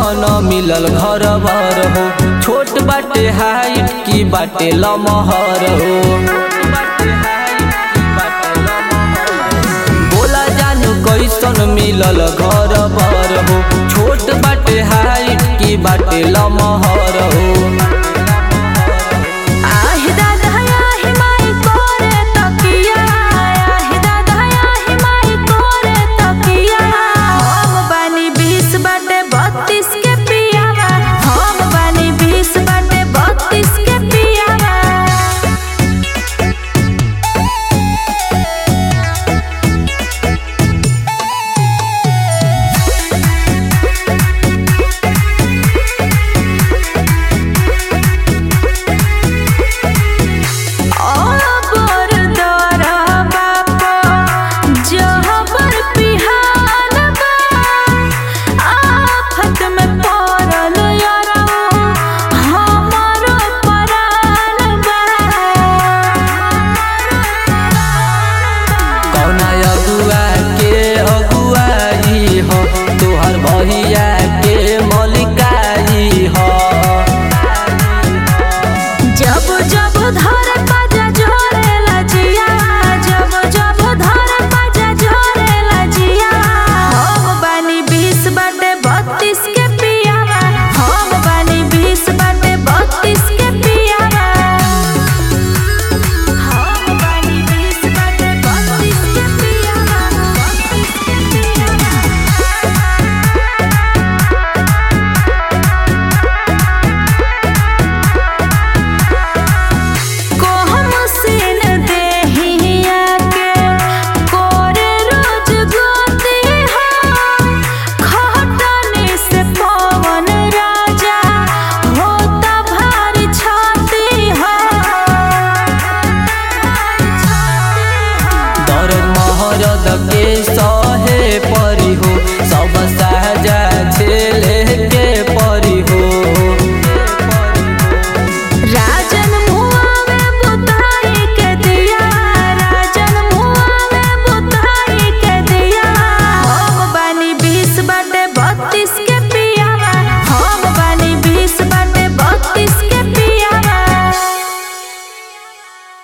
कैसन मिलल घर भर हो छोट बाटे हाइट की बाटे लमहर हो बोला जानू कैसन मिलल घर भर हो छोट बाटे हाइट की बाटे लमहर हो आहि दादा आहि माई कोरे तकिया आहि दादा आहि माई कोरे तकिया हम बानी बीस बाटे बत्तीस के पियावा हम बानी बीस बाटे बत्तीस के पियावा अबर दरा बापा जहबर पिहान बा आफत में पड़ल यारा हमारो परान बा कौना अगुआ के अगुआई हो तोहर भैया के मलिकाई हो जब जब धर बाजा